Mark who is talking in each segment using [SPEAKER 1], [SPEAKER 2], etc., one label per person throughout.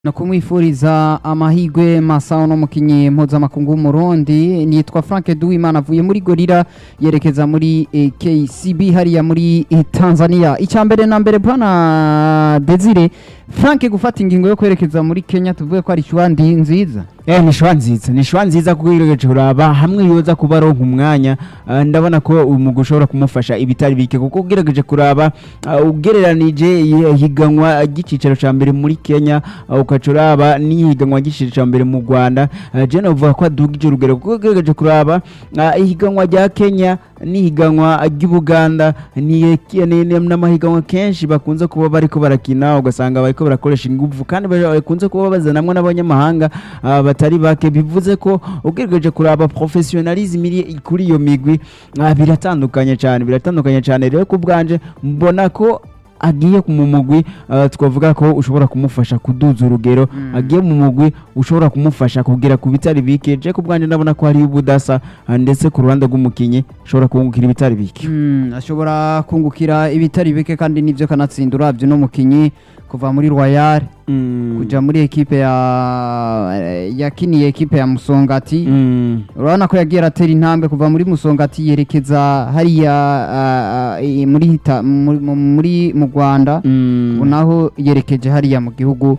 [SPEAKER 1] no kumwifuriza amahigwe masa no mukinyi mpuzamakungu w'umurundi nitwa frank duwimana avuye muri gorira yerekeza muri eh, kcb hariya muri eh, tanzania icya mbere na mbere bwana desire frank gufata ingingo yo kwerekeza muri kenya tuvuge ko ari shwandi nziza
[SPEAKER 2] Eh ni shwa nziza ni shwa nziza kuko ugerageje kuraba hamwe yoza kuba aronka umwanya ah, ndabona ko uyu mugwi ushobora kumufasha ibitari bike kuko ugerageje kuraba ah, ugereranije i- higanwa ry'icicaro ca mbere muri Kenya ah, ukaca uraba n'ihiganwa ry'icicaro ca mbere mu Rwanda ah, je novuga ko adugije urugero kuko ugerageje kuraba ah, ihiganwa rya Kenya n'ihiganwa ry'Ubuganda ni ni- ni- n'amahiganwa kenshi bakunze kuba bariko barakina ugasanga bariko barakoresha inguvu kandi bakunze kuba bazanamwe n'abanyamahanga ah, batari bake bivuze ko ugerageje kuraba professionalism iri kuri iyo migwi ah, biratandukanye cyane biratandukanye cyane rero ku bwanje mbona ko agiye mu mugwi ah, twavuga ko ushobora kumufasha kuduza urugero agiye mu mugwi ushobora kumufasha kugera ku bitari bike je ku bwanje ndabona ko hariho ubudasa ah, ndetse ku ruhande rw'umukinyi ashobora kungukira ibitari bike
[SPEAKER 1] Mm, ashobora kungukira ibitari bike kandi nivyo kanatsinda uravye no mukinyi kuva muri royal
[SPEAKER 2] Mm.
[SPEAKER 1] kuja muri ekipe ya yakiniye ekipe ya musongati
[SPEAKER 2] Mm.
[SPEAKER 1] urabona ko yagiye aratera intambwe kuva muri musongati yerekeza hariya ah, ah, i- muri Hita- muri mu- muri mu rwanda
[SPEAKER 2] Mm.
[SPEAKER 1] ubu naho yerekeje hariya mu gihugu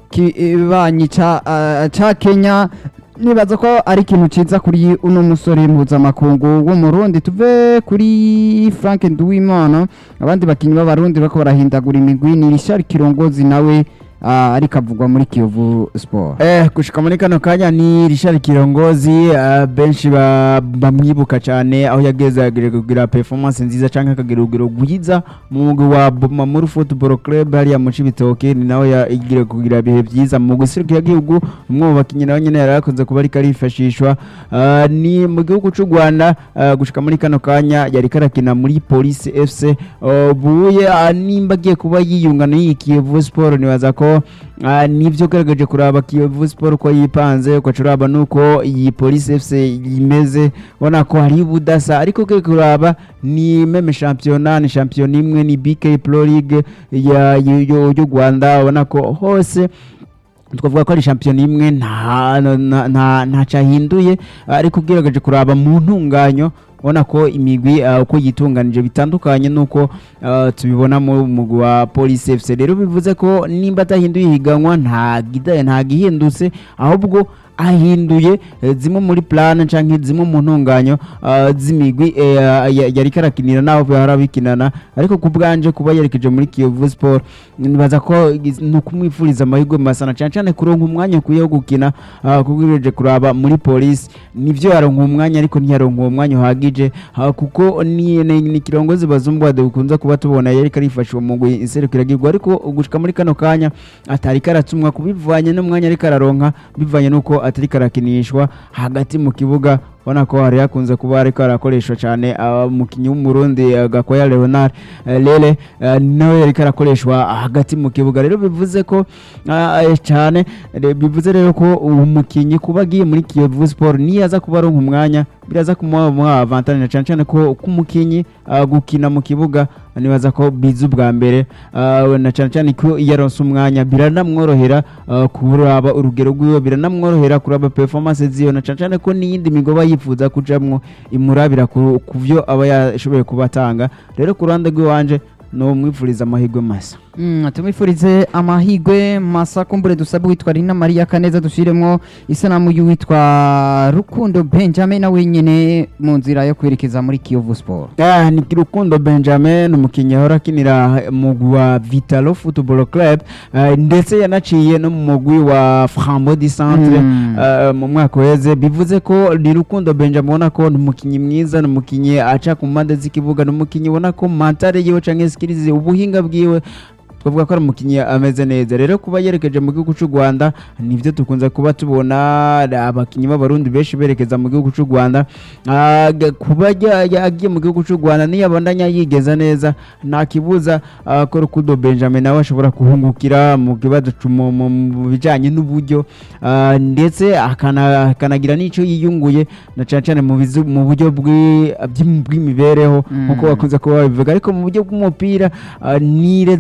[SPEAKER 1] kibanyi ca ah, ca kenya nibaza ko ari ikintu ciza kuri uno musore mpuzamakungu w'umurundi tuve kuri frank nduwimana abandi bakinyi b'abarundi bariko barahindagura imigwi ni richard kirongozi nawe ah, ariko avugwa muri kiyovu sport
[SPEAKER 2] Eh, gushika muri kano kanya ni Richard Kirongozi uh, benshi ba- bamwibuka cyane aho yageze agire kugira performance nziza canke akagira urugero rwiza mu mugwi wa Mamuru Football Club hariya mu Cibitoke ni nawe yagire kugira ibihe vyiza mu guserukira igihugu umwe mu bakinyi nawe nyene yari akunze kuba ariko arifashishwa uh, ni mu gihugu c'u Rwanda uh, gushika muri kano kanya yari karakina muri Police FC uh, buye uh, nimba agiye kuba yiyunga n'iyi Kiyovu Sport nibaza ko Ah, nivyo ugaragaje kuraba Kiyovu Sport uko yipanze ukaca uraba nuko iyi Police FC imeze ubona ko hari ubudasa ariko ugiye kuraba ni meme championnat ni champion imwe ni BK Pro League ya y'u- y'u y'u Rwanda ubona ko hose twavuga ko ari shampiyona imwe nta nta- nta nta cyahinduye ariko ugerageje kuraba mu ntunganyo ubona ko imigwi uh, uko yitunganije bitandukanye nuko uh, tubibona mu mugwi wa Police FC rero bivuze ko nimba atahinduye ihiganwa nta gida nta gihindutse ahubwo ahinduye eh, zimwe muri plan canke zimwe mu ntunganyo uh, z'imigwi eh, ya- yari karakinira naho bahora bikinana ariko ku bwanje kuba yerekeje muri Kiyovu Sport nibaza ko igiz- ni ukumwifuriza amahirwe masana cyane cyane kuronka umwanya ukwiye wo gukina uh, kuko ugereje kuraba muri polisi nivyo yaronka umwanya ariko ntiyaronka uwo mwanya uhagije uh, kuko ni, ni, ni kirongozi bazumbwade ukunze kuba tubona yari karifashwa mu mugwi inserukiragirwa ariko gushika muri kano kanya atari karatumwa kubivanye n'umwanya ariko araronka bivanye nuko atari karakinishwa hagati mu kibuga ubona ko hari hakunze kuba ariko arakoreshwa cyane uh, umukinnyi w'umurundi uh, gakwaya leonard uh, lele uh, nawe yariko arakoreshwa hagati mu kibuga rero bivuze ko uh, eh, cyane re- bivuze rero ko uwo mukinnyi kuba agiye muri kiyovu sport niyo aza kuba aronka umwanya biraza kumuha muha avantage na cyane cyane ko k'umukinnyi uh, gukina mu kibuga nibaza ko biza ubwa mbere uh, na cyane cyane ko iyo aronse umwanya biranamworohera uh, kuraba urugero rwiwe biranamworohera kuraba performance ziyo na cyane cyane ko n'iyindi migoba yifuza kujamwo imurabira ku ku vyo aba yashoboye kuba atanga rero ku ruhande rw'iwanje no mwifuriza amahirwe masa
[SPEAKER 1] Mm, tumwifurize amahigwe masa kumbure dusabe witwa Rina Maria Kaneza dushiremwo isanamu y'uwitwa Rukundo Benjamin na wenyene mu nzira yo kwerekeza muri Kiyovu Sport.
[SPEAKER 2] Ah, ni Rukundo Benjamin umukinnyi ahora akinira mugwi wa Vitalo Football Club ah, ndetse yanaciye no mu mugwi wa Frambo di Centre
[SPEAKER 1] Mm.
[SPEAKER 2] ah, mu mwaka uheze bivuze ko ni Rukundo Benjamin ubona ko ni umukinnyi mwiza ni umukinnyi aca ku mpande z'ikibuga ni umukinnyi ubona ko mantare yiwe canke skills ubuhinga bwiwe twavuga ko ari umukinnyi ameze neza rero kuba yerekeje mu gihugu cy'u Rwanda nivyo dukunze kuba tubona abakinnyi b'abarundi benshi berekeza mu gihugu cy'u Rwanda Ah, ga- kuba ajya- ajya- agiye mu gihugu cy'u Rwanda niyo abandanya yigeza neza nta kibuza ah, ko Rukundo Benjamin nawe ashobora kuhungukira mu kibazo cu- mu- mu mu bijanye n'uburyo ah, ndetse akana- akanagira n'ico yiyunguye na cyane cyane mu bizu- mu buryo bw'i- by'im- bw'imibereho
[SPEAKER 1] Mm.
[SPEAKER 2] nkuko bakunze kuba babivuga ariko mu buryo bw'umupira ah, ni reserva cyane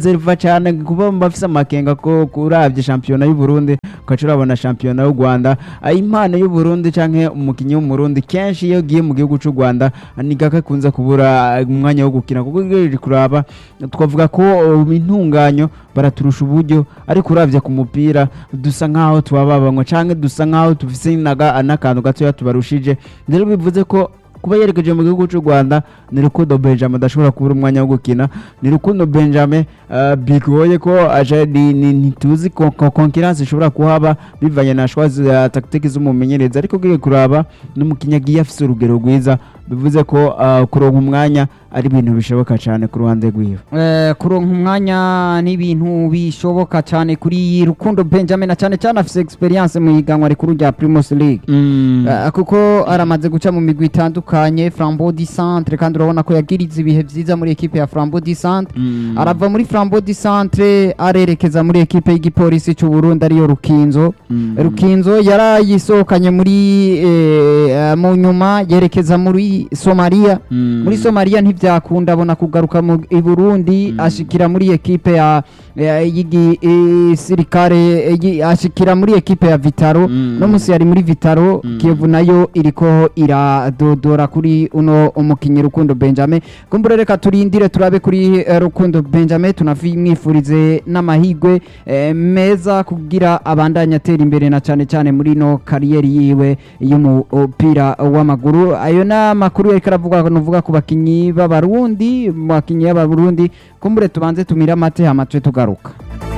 [SPEAKER 2] cyane kuba bafise amakenga ko kuravye shampiyona y'u Burundi ukaca urabona shampiyona y'u Rwanda Ah, impano y'u Burundi canke umukinyi w'umurundi kenshi iyo ugiye mu gihugu c'u Rwanda ah, ni gake akunze kubura ah, umwanya wo gukina kuko iyo uri kuraba twavuga ko uh, intunganyo baraturusha uburyo ariko uravye ku mupira dusa nkaho tubababanywa canke dusa nkaho tufise naga- n'akantu gatoya tubarushije rero bivuze ko kuba yerekeje mu gihugu cy'u Rwanda ni Rukundo Benjamin adashobora kubura umwanya wo gukina ni Rukundo Benjamin uh, bigoye ko aje ni- ni- ntituzi ko ko- concurrence ishobora kuhaba bivanye na choix za tactique z'umumenyereza ariko ugiye kuraba n'umukinnyi agiye afise urugero rwiza bivuze ko uh, kuronka umwanya ari ibintu bishoboka cyane ku ruhande rwiwe
[SPEAKER 1] Eh, kuronka umwanya n'ibintu bishoboka cyane kuri rukundo benjamin na cyane cyane afise experience mu higanwa rikuru rya primus league Eh, kuko aramaze guca mu migwi itandukanye flambeau du centre kandi urabona ko yagirize ibihe vyiza muri ekipe ya flambeau du centre arava muri flambeau du centre arerekeza muri ekipe y'igipolisi cy'u Burundi ariyo rukinzo rukinzo yarayisohokanye muri eh, mu nyuma yerekeza muri somalia muri somaliya ntibyakunda abona kugaruka mu i burundi ashikira muri ekipe ya ya- y'igisirikare yi- ashikira muri ekipe ya vitaro
[SPEAKER 2] Mm.
[SPEAKER 1] no musi yari muri vitaro kiyovu nayo iriko iradodora kuri uno umukinnyi rukundo benjamin kumbura reka turindire turabe kuri eh, rukundo benjamin tunavimwifurize n'amahigwe eh, meza kugira abandanye atera imbere na cyane cyane muri no kariyeri yiwe y'umupira w'amaguru ayo ni amakuru yariko aravuga nuvuga ku bakinyi b'abarundi mu bakinyi b'abarundi kumbure tubanze tumire amate hama tube tugaruka